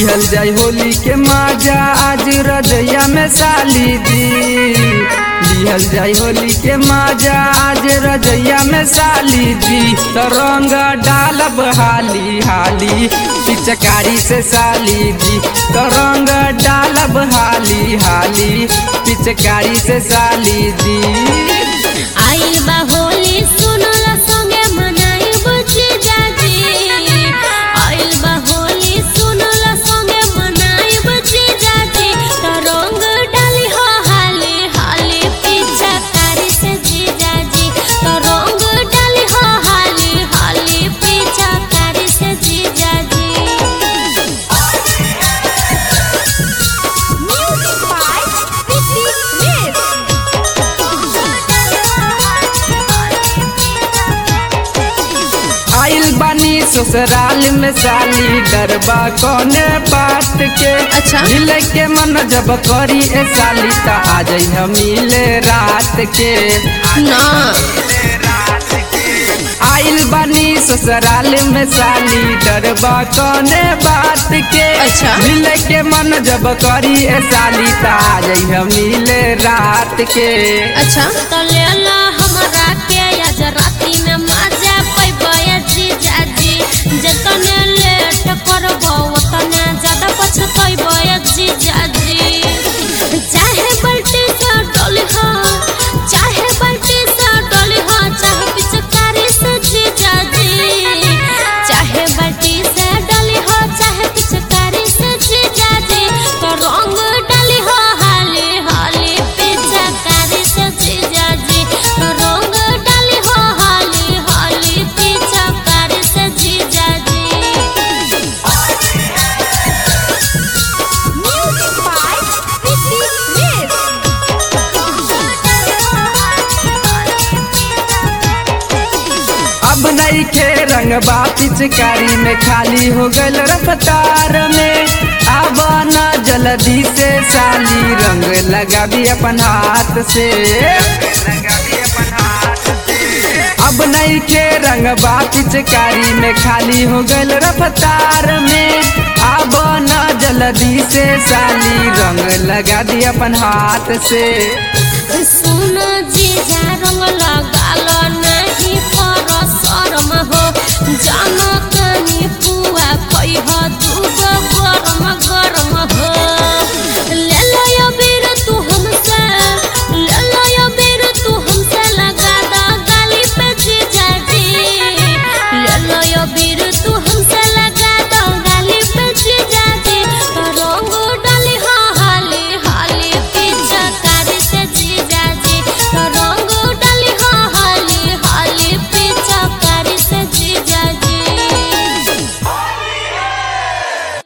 लिहल जाई होली के माजा आज रजैया में साली दी लिहल जाई होली के माजा आज रजैया में साली दी तो रंग डालब हाली हाली पिचकारी से साली दी तो रंग डालब हाली हाली पिचकारी से साली दी आइल बा होली सुनला संगे मनाई बुझी जाजी आइल बा होली सुनला संगे मनाई बुझी जाजी तो रंग डाली हो हाली हाली पीछा कारी से जी जाजी तो रंग डाली हो हाली हाली पीछा कारी से जी जाजी Music by Vicky आइल बानी ससुराल में साली डरबा कौने बात के अच्छा। मिले के मन जब करी ए साली ता आ जाई हम मिले रात के ना आइल बानी ससुराल में साली डरबा कौने बात के अच्छा। मिले के मन जब करी ए साली ता आ जाई हम मिले रात के अच्छा तो ले लो हमरा के आज राती में मजा पैबे जीजा जी जतने लेट करबो उतने ज्यादा पछतैबे जीजा जी चाहे बल्टी से डोली हो चाहे बल्टी से डोली हो चाहे पिचकारी से जीजा जी चाहे बल्टी से डोली हो चाहे पिचकारी से जीजा जी तो रंग डाली हो हाली हाली पिचकारी से जीजा जी तो रंग डाली हो हाली हाली पिचकारी से जीजा जी Music by Vicky अब नहीं के रंगबा पिचकारी में खाली हो गल रफ्तार में अब न जल्दी से साली रंग लगा भी अपन हाथ से अब नहीं के रंगबा पिचकारी में खाली हो गल रफ्तार में अब न जल्दी से साली रंग लगा दी अपन हाथ से सुनो जीजा रंग लगालो नहीं पर शर्म हो जानो कनी पुआ कई हो